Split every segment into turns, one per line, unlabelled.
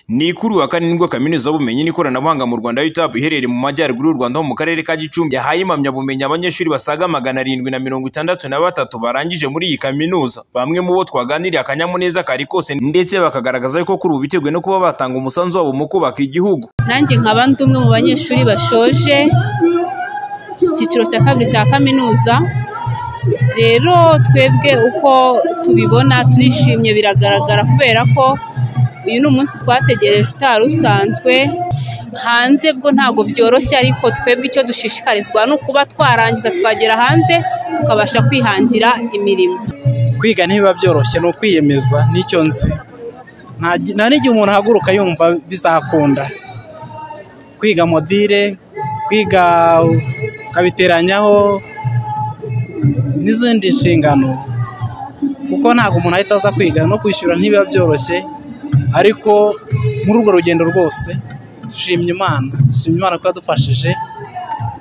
Ni kuri uyu wa kane nibwo Kaminuza y'Ubumenyi n'Ikoranabuhanga mu Rwanda UTAP iherereye mu Majyaruguru y'u Rwanda ho mu Karere ka Gicumbi yahaye impamyabumenyi abanyeshuri basaga magana arindwi na mirongo itandatu na batatu barangije muri iyi kaminuza. Bamwe mu bo twaganiriye akanyamuneza kari kose ndetse bakagaragaza ko kuri ubu biteguye no kuba batanga umusanzu wabo mu kubaka igihugu.
nanjye nkaba ndi umwe mu banyeshuri bashoje icyiciro cya kabiri cya kaminuza rero twebwe uko tubibona turishimye biragaragara kubera ko uyu ni umunsi twategereje utari usanzwe hanze bwo ntabwo byoroshye ariko twebwe icyo dushishikarizwa ni ukuba twarangiza twagera hanze tukabasha kwihangira imirimo
kwiga ntibiba byoroshye ni ukwiyemeza nicyo nzi Nta gi- nta n'igihe umuntu ahaguruka yumva bizakunda kwiga modire kwiga ukabiteranyaho n'izindi nshingano kuko ntabwo umuntu ahita aza kwiga no kwishyura ntibiba byoroshye ariko muri urwo rugendo rwose dushimye imana dushimye imana ko yadufashije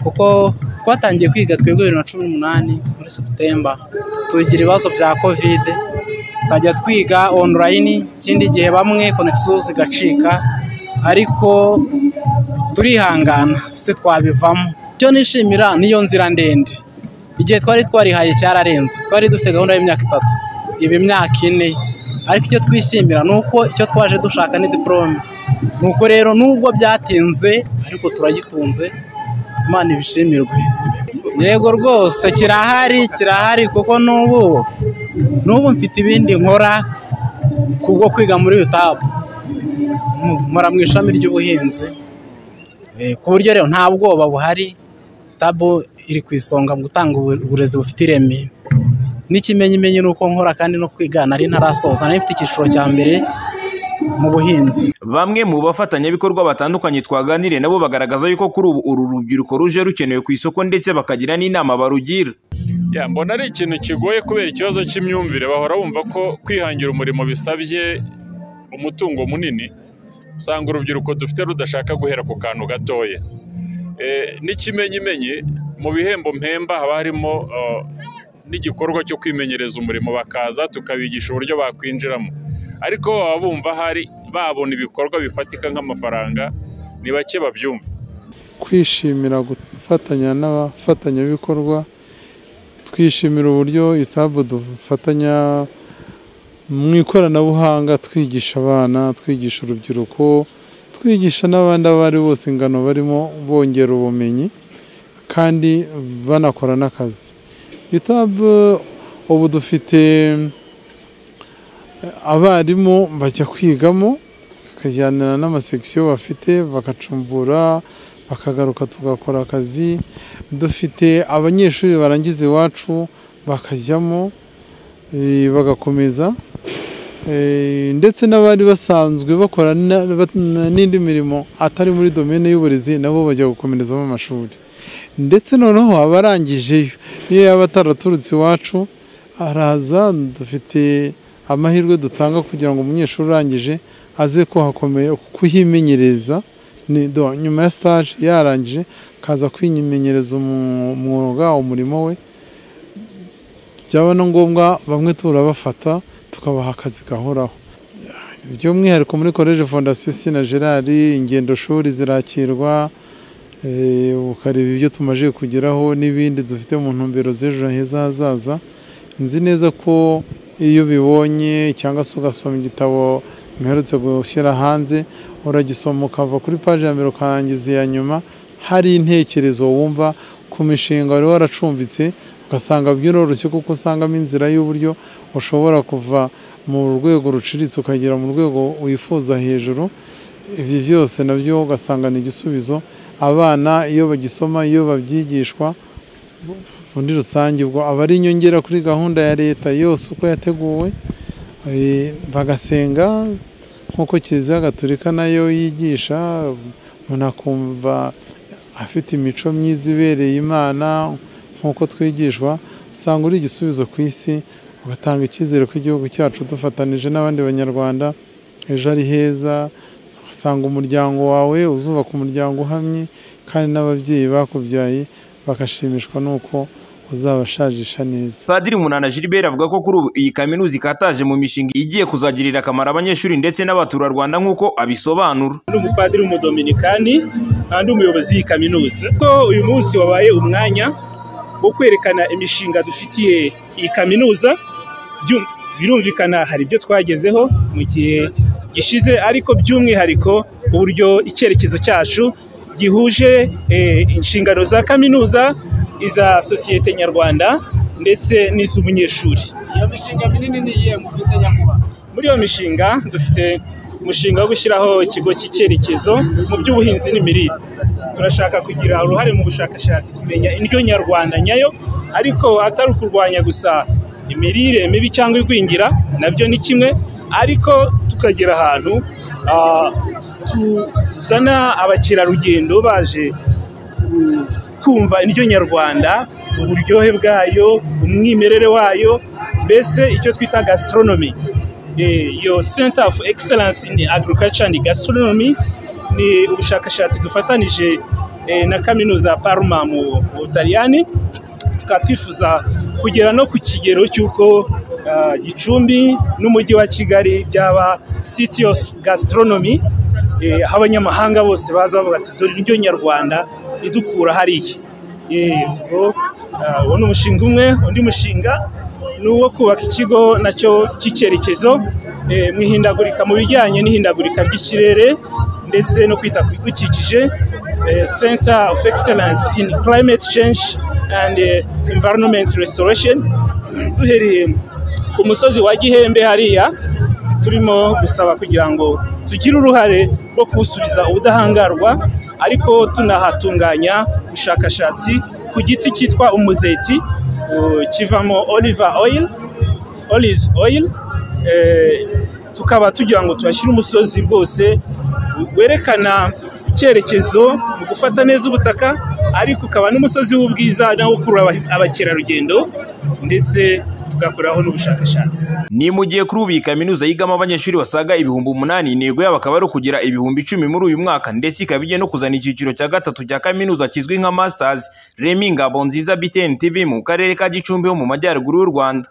kuko twatangiye kwiga twebwe bibiri na cumi n'umunani muri seputemba tugira ibibazo bya kovide tukajya twiga onorayini ikindi gihe bamwe konegisiyo zigacika ariko turihangana si twabivamo icyo nishimira niyo nzira ndende igihe twari twarihaye cyararenze twari dufite gahunda y'imyaka itatu iba imyaka ine ariko icyo twishimira ni uko icyo twaje dushaka ni diporome nuko rero nubwo byatinze ariko turagitunze imana ibishimirwe yego rwose kirahari kirahari kuko n'ubu n'ubu mfite ibindi nkora kubwo kwiga muri utapu nkora mu ishami ry'ubuhinzi Eh, ku buryo rero nta bwoba buhari tabu iri ku isonga mu gutanga ubu- uburezi bufite ireme n'ikimenyimenyi ni uko nkora kandi no kwiga nari ntarasoza nari mfite icyiciro cya mbere mu buhinzi
Bamwe mu bafatanyabikorwa batandukanye twaganiriye nabo bagaragaza yuko kuri ubu uru rubyiruko ruje rukenewe ku isoko ndetse bakagira n'inama barugira.
Ya, mbona ari ikintu kigoye kubera ikibazo cy'imyumvire bahora bumva ko kwihangira umurimo bisabye umutungo munini usanga urubyiruko dufite rudashaka guhera ku kantu gatoya e, n'ikimenyimenyi mu bihembo mpemba haba harimo eh, n'igikorwa cyo kwimenyereza umurimo bakaza tukabigisha uburyo bakwinjiramo ariko baba bumva hari babona ibikorwa bifatika nk'amafaranga ni bake babyumva
kwishimira gufatanya n'abafatanyabikorwa twishimira uburyo itabu dufatanya mu ikoranabuhanga twigisha abana twigisha urubyiruko twigisha n'abandi abo ari bose ingano barimo bongera ubumenyi kandi banakora n'akazi itabu ubu dufite abarimu bajya kwigamo bakajyanira n'amasekisiyo bafite bagacumbura bakagaruka tugakora akazi dufite abanyeshuri barangiza iwacu bakajyamo eh, bagakomeza Eh, ndetse n'abari basanzwe bakora na- ba- n'indi mirimo atari muri domene y'uburezi nabo bajya gukomerezamo amashuri ndetse noneho abarangijeyo niyo yaba ataraturutse iwacu araza dufite amahirwe dutanga kugira ngo umunyeshuri urangije aze kuhakomeye kuhimenyereza ni- do- nyuma ya stage yarangije akaza kwimenyereza umu- umwuga umurimo we byaba na ngombwa bamwe turabafata tukabaha akazi gahoraho by'umwihariko muri college fondasiyo sina gerard ingendo shuri zirakirwa eh, ukareba ibyo tumaze kugeraho n'ibindi dufite mu ntumbero z'ejo heza hazaza nzi neza ko iyo ubibonye cyangwa se ugasoma igitabo mperutse gushyira hanze uragisoma ukava kuri paji ya mbere ukarangiza iya nyuma hari intekerezo wumva ku mishinga wari waracumbitse ugasanga byoroshye kuko usangamo inzira y'uburyo ushobora kuva mu rwego ruciritse ukagera mu rwego wifuza hejuru ibi byose nabyo ugasanga ni igisubizo abana iyo bagisoma iyo babyigishwa muri rusange ubwo aba ari inyongera kuri gahunda ya leta yose uko yateguwe Eh, bagasenga nk'uko kiliziya gatolika nayo yigisha umuntu akumva afite imico myiza ibereye imana nk'uko twigishwa usanga uri igisubizo ku isi ugatanga icyizere ko igihugu cyacu dufatanije n'abandi banyarwanda ejo ari heza usanga umuryango wawe uzubaka umuryango uhamye kandi n'ababyeyi bakubyaye bagashimishwa n'uko uzabashajisha neza
Padiri Munana Gilbert avuga ko kuri ubu iyi kaminuza ikataje mu mishinga igiye kuzagirira akamaro abanyeshuri ndetse n'abaturarwanda nk'uko abisobanura
ni umupadiri w'umudominikani kandi umuyobozi w'iyi kaminuza ko uyu munsi wabaye umwanya wo kwerekana imishinga dufitiye iyi kaminuza Byu- birumvikana hari ibyo twagezeho mu gihe gishize ariko by'umwihariko uburyo icyerekezo cyacu gihuje eh, inshingano za kaminuza iza sosiyete nyarwanda ndetse n'iz'umunyeshuri
iyo mishinga minini ni iyihe mufite nyakubahwa
muri iyo mishinga dufite umushinga wo gushyiraho ikigo cy'icyerekezo mu by'ubuhinzi n'imirire turashaka kugira uruhare mu bushakashatsi kumenya indyo nyarwanda nyayo ariko atari ukurwanya gusa imirire mibi cyangwa igwingira nabyo ni kimwe ariko tukagera ahantu ah, tuzana abakerarugendo baje kumva indyo nyarwanda uburyohe bwayo umwimerere wayo mbese icyo twita gastronomy Eh, iyo center of excellence in agriculture and gastronomy ni ubushakashatsi dufatanije eh, na kaminuza ya parma mu mu butaliyani tukaba twifuza kugera no ku kigero cy'uko ah, gicumbi n'umujyi wa kigali byaba city of gastronomy eh, aho abanyamahanga bose baza bavuga ati dore indyo nyarwanda idukura hariya Eh, ubwo ah, uwo ni umushinga umwe undi mushinga ni uwo kubaka ikigo nacyo cy'icyerekezo eh, mu ihindagurika mu bijyanye n'ihindagurika ry'ikirere ndetse no kwita ku bidukikije eh, center of excellence in climate change and eh, environment restoration duhereye ku musozi wa gihembe hariya turimo gusaba kugira ngo tugire uruhare rwo kuwusubiza ubudahangarwa ariko tunahatunganya ubushakashatsi ku giti cyitwa umuzeti uh, kivamo olive oil olive oil eh, tukaba tugira ngo tuhashyire umusozi rwose werekana icyerekezo mu gufata neza ubutaka ariko ukaba n'umusozi w'ubwiza nawo ukurura aba- abakerarugendo ndetse tugakoraho n'ubushakashatsi
ni mu gihe kuri ubu iyi kaminuza yigamo abanyeshuri basaga ibihumbi umunani intego yabo akaba ari ukugera ibihumbi icumi muri uyu mwaka ndetse ikaba igiye no kuzana icyiciro cya gatatu cya kaminuza kizwi nka masters remi ngabo nziza btn tv mu karere ka gicumbi ho mu majyaruguru y'u rwanda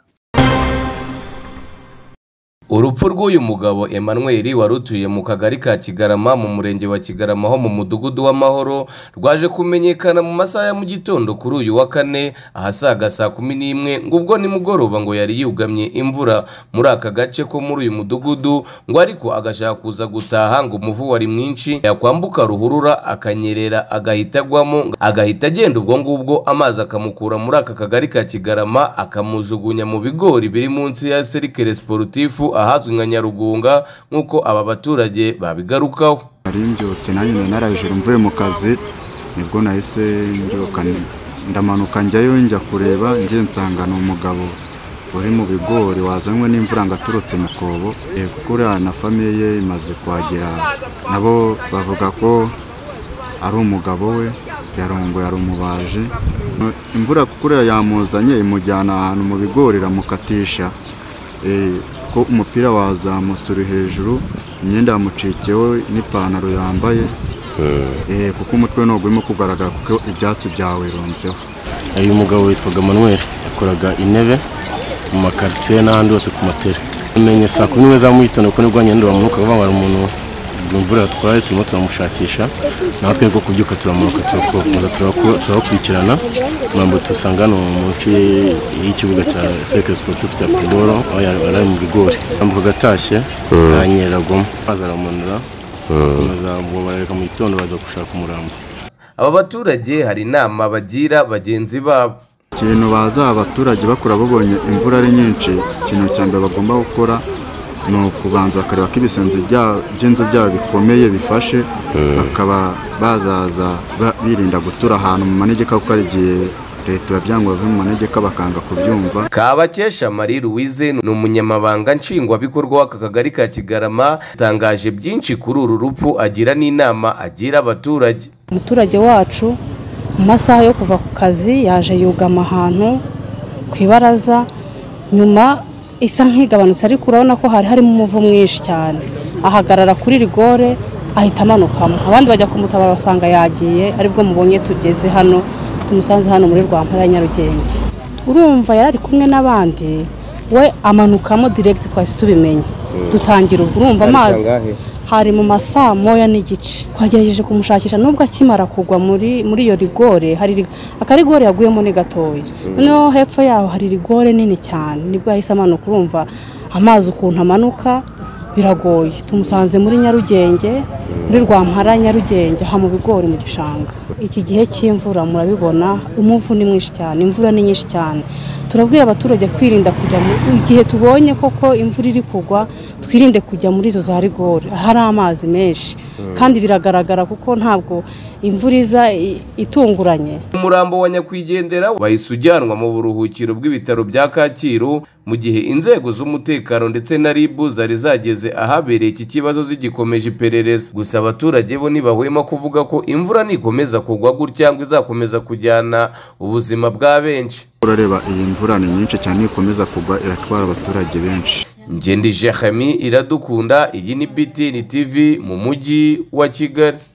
urupfu rw'uyu mugabo Emmanuel wari utuye mu kagari ka kigarama mu murenge wa kigarama ho mu mudugudu w'amahoro rwaje kumenyekana mu masaha ya mu gitondo kuri uyu wa kane ahasaga saa kumi n'imwe ngo ubwo nimugoroba ngo yari yugamye imvura muri aka gace ko muri uyu mudugudu ngo ariko agashaka kuza gutaha ngo umuvu wari mwinshi yakwambuka ruhurura akanyerera agahita agwamo agahita agenda ubwo ngubwo amazi akamukura muri aka kagari ka kigarama akamujugunya mu bigori biri munsi ya serikere siporutifu ahazwi nka nyarugunga nk'uko aba baturage babigarukaho
nari mbyutse nanjye nari narajoro mvuye mu kazi nibwo nahise mbyuka ni- ndamanuka njyayo njya kureba njye nsanga ni umugabo uri mu bigori wazanywe n'imvura ngo aturutse mu kobo Eh, kuko uriya na famiye ye imaze kuhagera nabo bavuga ko ari umugabo we yarongoye ari umubaji imvura kuko uriya yamuzanye imujyana ahantu mu bigori iramukatisha Eh, ko umupira wazamutse uri hejuru imyenda yamucikiyeho n'ipantaro yambaye Eh, kuko umutwe ntabwo urimo kugaragara kuko ibyatsi byaweronzeho
uyu mugabo witwaga manuel yakoraga intebe mu makaritsiye n'ahandi hose ku matera umenye saa kumi n'imwe za mu gitondo kuko nibwo nyandura mu mwuka vuba ngo hari umuntu imvura yatwaye turimo turamushakisha naho twebwe kubyuka turamanuka turakomeza turaku- turakurikirana kugira ngo dusanga hano munsi y'ikibuga cya sekere siporutifu cya futuboro aho yari ari mu bigori yambukaga atashye yanyeragamo maze aramunura maze ubwo barareka mu gitondo baza gushaka umurambo
aba baturage hari inama bagira bagenzi babo
ikintu baza abaturage bakora babonye imvura ari nyinshi ikintu cya mbere bagomba gukora ni ukubanza bakareba ko ibisenge bya- by'inzu byabo bikomeye bifashe bakaba bazaza ba- birinda gutura ahantu mu manegeka kuko hari igihe leta ibabyanga bave mu manegeka bakanga kubyumva
kabakesha marie louise ni umunyamabanga nshingwabikorwa w'aka kagari ka kigarama yatangaje byinshi kuri uru rupfu agira n'inama agira abaturage
umuturage wacu mu masaha yo kuva ku kazi yaje yugama ahantu ku ibaraza nyuma isa nk'igabanutse ariko urabona ko hari harimo umuvu mwinshi cyane ahagarara kuri rigore ahita amanukamo abandi bajya kumutabara basanga yagiye aribwo mubonye tugeze hano
tumusanze hano muri rwampara ya nyarugenge urumva yari ari kumwe n'abandi we amanukamo direkiti twahise tubimenye dutangira ubwo urumva amazi hari mu masaa moya n'igice twagerageje kumushakisha nubwo akimara kugwa muri muri iyo rigore hari rig- akarigore yaguyemo ni gatoya noneho hepfo yaho hari rigore nini cyane nibwo yahise amanuka urumva amazi ukuntu amanuka biragoye tumusanze muri nyarugenge muri rwampara nyarugenge aha mu bigori mu gishanga iki gihe cy'imvura murabibona umuvu ni mwinshi cyane imvura ni nyinshi cyane turabwira abaturage kwirinda kujya mu igihe tubonye koko imvura iri kugwa twirinde kujya muri izo za rigori hari amazi menshi kandi biragaragara kuko ntabwo imvura iza i- itunguranye
umurambo wa nyakwigendera wahise ujyanwa mu buruhukiro bw'ibitaro bya kacyiru mu gihe inzego z'umutekano ndetse na rib zari zageze ahabereye iki kibazo zigikomeje iperereza gusa abaturage bo ntibahwema kuvuga ko imvura nikomeza kugwa gutya ngo izakomeza kujyana ubuzima bwa benshi
urareba iyi mvura ni nyinshi cyane ikomeza kugwa iratwara abaturage benshi
ngendi jehami iradukunda iyi ni btn tv mu mujyi wa kigali